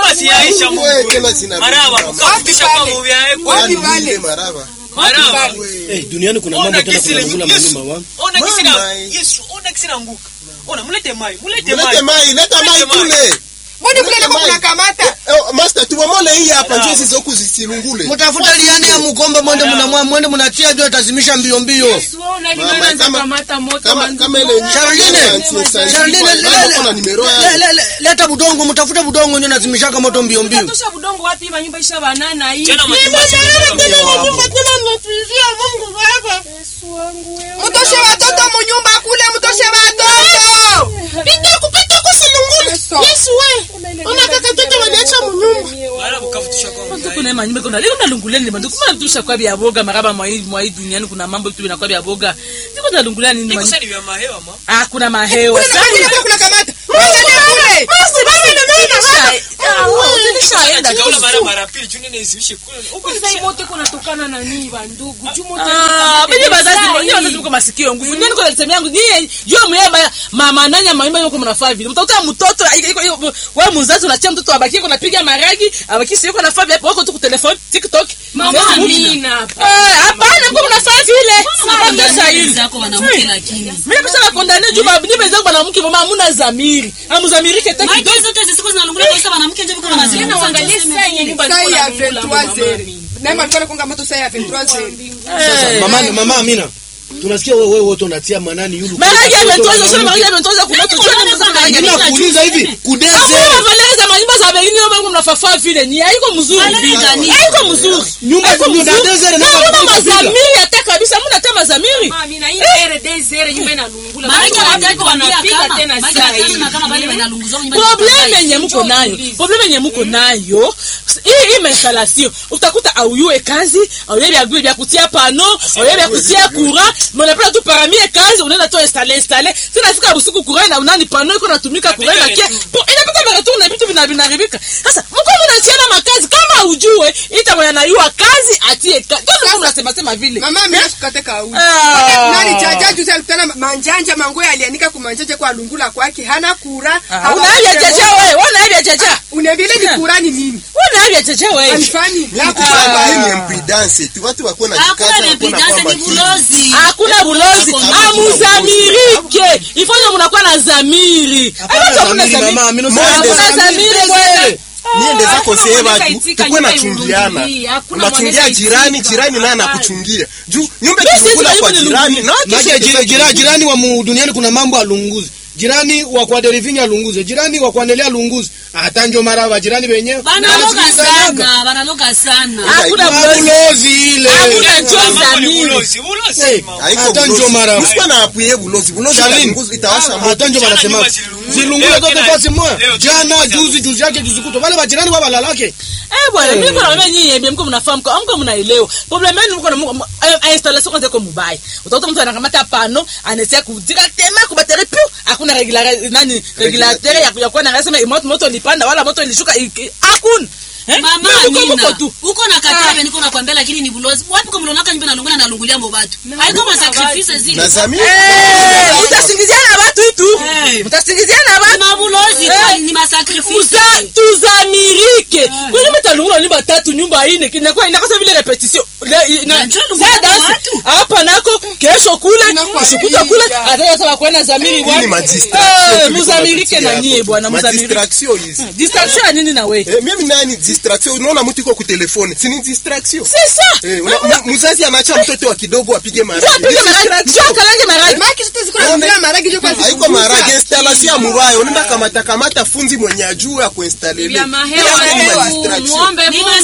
basi yaisha Mungu. Wewe tena sina Maraba, vitu, mama. kukafikisha kwa muvya yako. Yaani Wapi vile wale? maraba. Maraba. Eh, duniani kuna Ona mambo tena kisi kuna le- manyuma Yesu. manyuma wa. Ona kisi na Mama. Yesu, ona kisi na nguka. Ona mulete mai, mulete Leta mai. mai, leta mai kule. Mbona kule nako Mai. kunakamata? Eh, master tubomole hii hapa Maraba. njoo zizoku zisilungule. Mtafuta liane ya mkomba mwende mnamwa mwende mnatia ndio itazimisha mbio mbio. Mama, kama kama kama ile Charline, Charline, le- le- kuna nimero le- ya le- le- leta budongo, mtafute budongo ndio nazimishaka moto mbio mbio. Tosha budongo wapi manyumba isha banana hii. Tena matumba Mtoshe watoto munyumba kule, mtoshe watoto. Pita kupita kusilungula. Yesu we. Unataka toto waniacha munyumba. Maraba kukafikisha kwa muvya kuna manyumba kuna leo nalunguleni bandu kuma tusha kwa bya boga maraba mwa hii mwa hii duniani kuna mambo tu binakuwa bya boga niko nalungulia nini Niko manyumba sasa ni vya mahewa ma. ah kuna mahewa Kule nako kule kunakamata. Angalia kule. Tulishaenda Kaula mara mara pili juu nene isiwishe kule. Huko Ah, mimi bazazi Sai. mwenyewe wazazi mko masikio nguvu. Nini kwa sema yangu ni yo mweba mama nanya mama yuko mnafaa vile. Mtakuta mtoto iko- iko- wewe mzazi unachia mtoto abaki yuko napiga maragi, abaki sio yuko nafaa vile wako tu ku telefone TikTok. Mama Facebook. Amina. Eh, hapana kwa mnafaa vile. Ndio sahihi. zako wanamke lakini. Mimi pesa na kondane juu babu nibe zangu mwanamke mama hamuna zamiri. Hamuzamirike hata kidogo. Maiki zote zisiko zinalungula kwa sababu mwanamke ndio kama mazima. Sai ya 23 zeri. Nema alikuwa anakonga moto sai ya 23 zeri. Eh. Mama mama Amina. Tunasikia wewe wewe wote unatia manani yulu. Maragi ametoza, sio maragi ametoza kumoto. Sio maragi Mimi nakuuliza hivi, kudeze. Hakuna valere za manyumba za Berlin wao wangu mnafafaa vile ni haiko mzuri Valere vile. gani? Haiko mzuri. Nyumba Haiko za mzuri. desert na Na watu Hamuna wanapiga. mazamiri hata kabisa, hamuna hata mazamiri. Maiki anataka wanapiga kama tena Maiki saa hii. anasema kama bale wanalunguzwa nyumbani. Probleme yenye mko nayo, probleme yenye mko nayo, hii hii installation utakuta auyue kazi, auyue vya vya kutia pano, auyue vya kutia courant, mais unapata tu paramie kazi, unaenda tu installer installer, tena fika usiku courant na unani pano iko natumika courant na kia, po inapata mara tu na vitu vina vinaribika. Sasa mko mnachiana makazi kama ujue, ita mwana naiwa kazi atie kazi. Kama mnasema sema vile. Mama Amina sukate kauli. Ah. Nani jaja juzi alikutana manjanja mangoe alianika kumanjanja kwa lungula kwake hana kura. Ah, Unaavya chacha wewe, unaavya chacha. Unavile ni kura ni nini? Unaavya chacha wewe. Alifani. Mimi kusema hii ni impedance. Tu watu wako na Hakuna jikaza wako na evidence kwamba ni hii. bulozi. hakuna bulozi amuzamirike ifanye mnakuwa na zamiri Hapana, Hata hamuna zamiri, zamiri. mama, mimi Mwende Hamuna zamiri, zamiri zamiri. bwana. niende zako hakuna sehemu mwanaweza tu itika tukue nyumba nachungiana ilungulie, hakuna unachungia mwanaweza jirani itika. jirani naye Hapana. anakuchungia juu nyumba Mimi ikikula sisi kwa lazima jirani nilungulie. na watu Maji wote jirani, jirani, jirani wa mu duniani kuna mambo alunguze. Jirani wa kwa Derivinya alunguze. Jirani wa kuendelea alunguze. Hata njo maraba jirani wenyewe. Banaloga Wanasikilizanaga. sana, banaloga sana. hakuna bulozi Bulozi ile. Hakuna njoo Mambo ni zamiri bulozi, bulozi, Hey. mama. haiko Hata bulozi. njo mara. Msikuwa na apuye bulozi bulozi Charlene. italunguza- itawasha moto Hata njo Jana wanasema nyumba zililungula. zilungule Leo zote tena- fasi moja. leo Jana tena- juzi juzi yake juzi kuto wale majirani wa balalake. eh bwana mimi kwa mimi nyinyi mko mnafahamu kwa mko mnaelewa problem yenu mko na mko- eh, installation kwanza iko mubaya utakuta mtu anakamata pano anatia kudira tema kwa batterie pu hakuna regula nani regulateur ya ya kuwa na nasema moto moto ilipanda wala moto ilishuka iki- hakuna eh Mama Mimi mko- mko Amina, tu uko na katabe niko nakwambia lakini ni bulozi. Wapi kwa mlionaka nyumba nalungula nalungulia mbo watu. Haiko ma sacrifice zile. na zamiri Eh, mtasingiziana watu tu Eh. mtasingiziana Ni watu mabulozi Eh. kwani ni ma sacrifice. Tuza- tuzamirike kwani mtalungula nyumba tatu nyumba ine kinakuwa inakosa vile repetition Le- ina- Na njoo lungula saa dansi, watu. hapa nako kesho kule Inakuwa keshokuta kule hija. hata sasa kuenda zamiri hii ni bwana madistraction Eh, tulikuwa muzamirike tunapitia na nyie hapo. bwana muzamirike madistraction hizi distraction ya nini na wewe Eh, mimi naye ni distraction unaona mtu iko kutelefone si ni distraction c'est ça Eh, una- mu- mzazi anaacha mtoto wa kidogo apige Njoo apige maragi maragi njoo kalange maragi Maki zote ziko na mbia maragi jo kwa haiko maragi installation ya murayo unaenda kamata kamata funzi mwenye ajuu ya kuinstalele Vya mahewa, Hiyo ni hewa. madistraction. Ni ma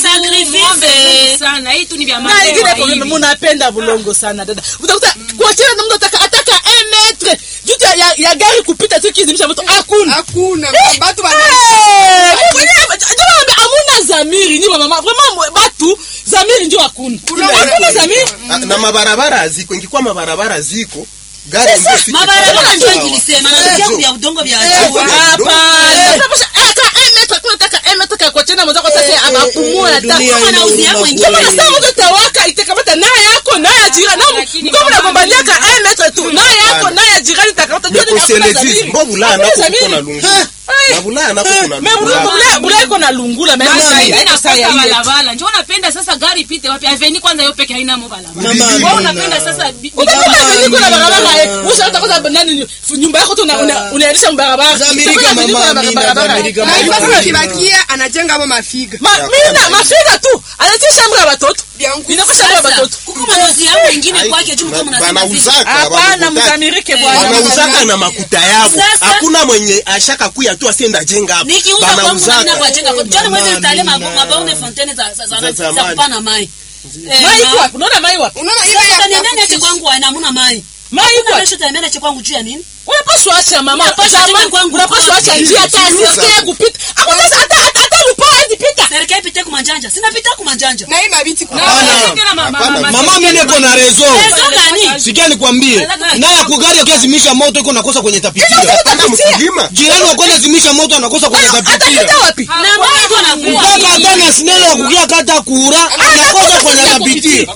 sacrifice. na ingine problem munapenda bulongo sana dada utakuta kuachana na mtu ataka ataka 1 metre juu ya- ya, ya gari kupita tu kizimisha moto hakuna Hakuna. Batu Eh, bana. Jamani, hamuna zamiri ni mama vraiment batu zamiri ndio hakuna hakuna zamiri Ah, na mabarabara haziko ingikuwa mabarabara ziko gari ingefika Mabarabara sawa. ndio nilisema na ndio vya udongo vya Eh, ajabu. bwana. hapana Tunapasha- eh, aka 1 metre hakuna taka 1 metre kwa kuachana mmoja kwa sasa abapumua hata dunia Kama ina nauzia huruma mwingine. kama kweli. nasa moto tawaka itakamata naye yako naye ya jirani na mko mnagombaniaka 1 metre tu naye yako naye ya jirani itakamata jua nini hakuna Mekoselezi, zamiri mbovu la Hakuna nako zamiri. kuko na lungu. Eh, na bulaya nako kuna Me lungula. bule bule iko na lungula me Sasa sasa hivi haiko saa ya nakosa ile. balabala njo napenda sasa gari ipite wapi aveni kwanza yo peke haina mo balabala Mama Wewe Amina. unapenda sasa bi- Utakuta Mama niko na barabara Amina. eh. Usha utakuta nani nyumba yako tu una- una- unaendesha barabara. Zamirika, Utakuta niko na Mama Amina, barabara. Zamirika, na Mama ifasi Amina. kibakia anajenga hapo mafiga Ma mina mafiga tu. Anatia shamba ya watoto. Bianku. Inakuwa shamba ya sasa watoto. kuko malozi yangu wengine kwake juu kama mnasema vile banauzaka Hapana banakutaka. mzamirike bwana. banauzaka na makuta yabo Sasa- hakuna mwenye ashaka kuya tu asienda jenga hapo nikiuza kwangu na mimi banauzaka nakuajenga kwa jana mwezi Mama nitale Amina. mabaone fontaine za za Za za za zamani. kupana mai Eh, Mai ma- iko wapi? Unaona mai wapi? unaona ile Sasa ya utaniambia niache kutisha. kwangu haina hamna mai Mai iko Kuna wapi? kesho utaniambia niache kwangu juu ya nini Unapaswa acha mama. Unapaswa Zamani acha kwangu unapaswa kwa- acha njia hata Jiuza. asikie kupita. Hakuna hata hata hata lupo hadi pita. serikali ipite kumanjanja sinapita kumanjanja na hii mabiti kuna Hapana. mama mimi niko na rezo Rezo gani? sikia nikwambie naye kugari akiazimisha moto iko nakosa kwenye tapitia Hapana, mkulima jirani wako nazimisha moto anakosa kwenye Hata tapitia pita wapi? na mbona iko na kuwa mpaka hata na sinelo ya kukia kata kura anakosa kwenye tapitia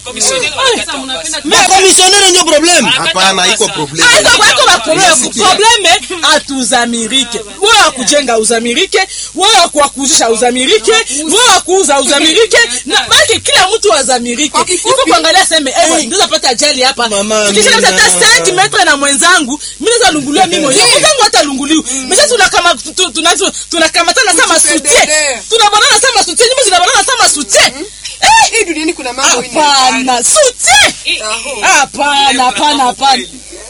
makomisionere ndio problem hapana iko problem Haiko haiko ba probleme. Probleme atuzamirike. Wewe wa kujenga uzamirike, wewe wa kuwakuzisha uzamirike, wewe wa kuuza uzamirike. Na baki kila mtu azamirike. Kwa kifupi- Iko kuangalia seme eh ndio zapata ajali hapa. Mama Tukisema Amina. hata 5 metre na mwenzangu, mimi naweza lungulia mimi mwenyewe. Mwenzangu hata lunguliwa. Mimi tuna kama tunazo tunakamatana kama sutie. Kujipendea. Tunabanana kama sutie, nyumba zinabanana kama sutie. Eh hii duniani kuna mambo ine hapana sutie. Hapana, hapana, hapana.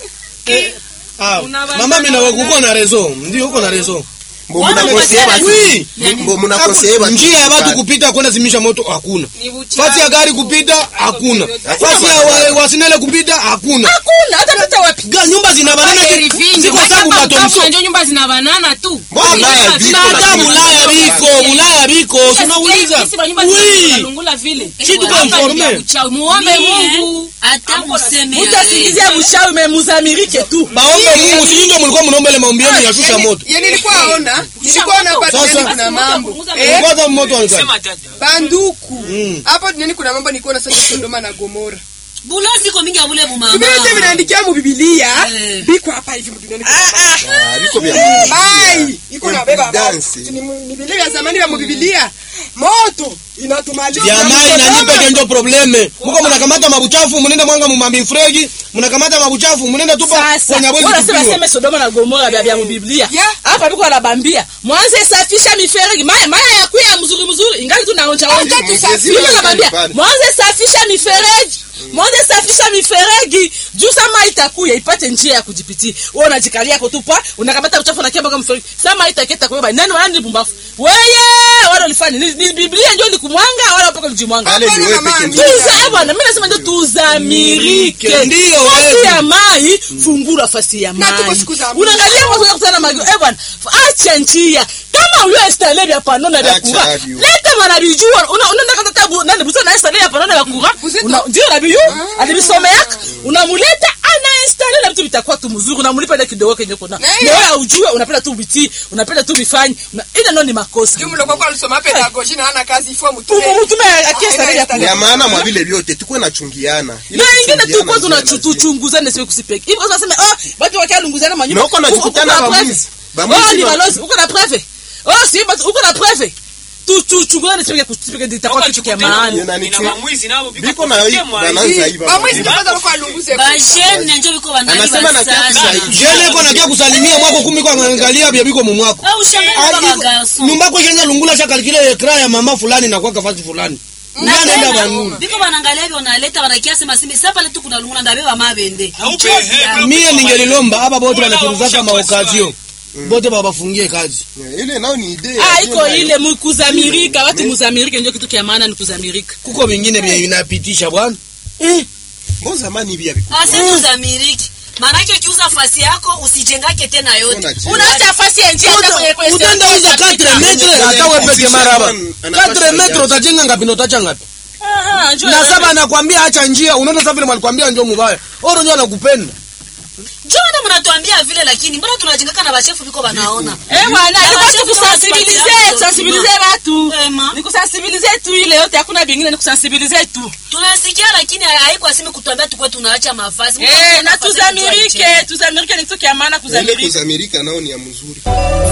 Ah, mama mimi nawe kuko na rezo ndio uko na rezo Mbo mnakosea batu. Oui. Mbo mnakosea batu. njia ya watu kupita kwenda zimisha moto hakuna fasi ya gari kupita hakuna fasi ya wa- wasinele kupita hakuna Hakuna hata pita wapi? Ga- nyumba zinabanana ziko sabu matomso njo nyumba zina banana tu Mbona Ulaya biko na hata lakini- mulaya biko mulaya biko tunauliza oui tunalungula vile Si tuko informe. muombe mungu hata museme Utasingizia mshawi memuzamirike tu. baombe mungu si ndio mlikuwa mnaombele maombi yenu ya shusha moto ye nilikuwa ona nilikuwa ona hapa Sasa- duniani kuna mambo eh kwanza moto alikani Sema dada. banduku Mm. hapo duniani kuna mambo nilikuwa na sasa Sodoma na Gomora bula ziko mingi abule bumama vyote vinaandikia mu Biblia Eh. biko hapa hivi duniani kuna mambo. Ah, biko vya mai iko na beba Evidence. ni mu- ni Biblia ya zamani ya mu Biblia moto inatumaliza jamaa inanyipeke ndio probleme muko mnakamata mabuchafu mnenda mwanga mumamifregi mnakamata mabuchafu mnenda tupa Sasa kwenye wala bwezi sema kupiwa sema Sodoma na Gomora bya bya mu Biblia. Yeah. Hapa biko anabambia. Mwanze safisha miferegi. Maya maya ya kuya mzuri mzuri. Ingali tunaonja onja. Acha tusafishe. Biko anabambia. Pale. Mwanze safisha miferegi. Mwanze safisha miferegi. Juu sama itakuya ipate njia ya kujipitia. Wewe unajikalia kutupa, unakamata uchafu na kemba kama mferegi. Sama itaketa kwa nani wani bumbafu. Weye, wala ulifanya. Ni, ni Biblia ndio likumwanga wala mpaka mjimwanga. Pale ni Hapana, wewe mama, peke mimi- yako. Tuza bwana, mimi nasema ndio tuzamirike. Ndio, fasi wewe. ya mai, fungura fasi ya Na tuko mai. siku za Unaangalia mambo ya kutana magio. Eh bwana, acha njia. Kama ulio installe vya panona vya Acha kura. havyo. Leta wanavijua. Una unaenda kata tabu nani buto na installe vya panona vya kura. Buzito. Una ndio nabiyu. Alivisomea. Unamuleta ana installe na vitu vitakuwa tu mzuri. Unamlipa ile kidogo kenye kuna. Na Na hiyo- wewe hujue unapenda tu biti, unapenda tu bifanye. Una- Ile ndio ni makosa. jumla kwa kwa alisoma pedagogy na ana kazi ifua mtume Mtume akiesa ya kura. ya maana mwa vile vyote tukuwe na chungiana Ile na ingine kuchungiana tuko ndio lazima. tunachunguzana siwe kusipeki hivyo sasa sema oh watu wakialunguzana manyumba Na uko unajikutana Uko na bamwizi. preve? Bamwizi oh ni wa- balozi uko na preve oh si but uko na preve tu tu chunguzana sipeke kusipeke itakuwa kitu kia maana Nina Nina nichwe- mamwizi nabo biko biko na kufikia mwa- bananza hivi bamwizi ndio kwanza kwa alunguze bajene njo biko anasema banaiba na kiasi sana zaidi jene ko nakia kusalimia mwako kumi kwa angalia bya biko mumwako au shangaa baba garso nyumbako ishanja lungula shakalikile ekra ya mama fulani na kwa kafasi fulani na nenda tena banuni biko banangalia hivyo wanaleta wanakiasi masimi sasa pale tu kuna lungula ndabe mabende Na upe, eh, mie ningelilomba aba bote banachuruzaka maokazio bote babafungie kazi ile nao ni idea ah iko ile mkuzamirika watu muzamirike ndio kitu kia maana ni kuzamirika kuko vingine vya inapitisha bwana Mbona zamani hivi haviku- asituzamiriki maanake ukiuza fasi yako usijengake tena yote Unajenga. unaacha nafasi ya njia hata kwenye kwenye utenda uza 4 metre hata wepeke maraba 4 metre utajenga ngapi na utacha ngapi ah njoo na saba anakwambia acha njia unaona sasa vile mwalikwambia njoo mubaya oro njoo anakupenda jona mnatuambia vile lakini mbona tunajengaka na bashefu biko banaona Eh bwana, Na ilikuwa wacha tukusensibilize, tunawapatia tusensibilize watu. Ema. Ni kusensibilize tu ile yote, hakuna vingine ni kusensibilize tu. tunasikia lakini haiko asimi kutuambia tukwe tunaacha mafasi Mtu Eh, anaona na nafasi ya mtu tuzamirike, aicheze. tuzamirike ni kitu kia maana ile kuzamirika. kuzamirika nao ni ya mzuri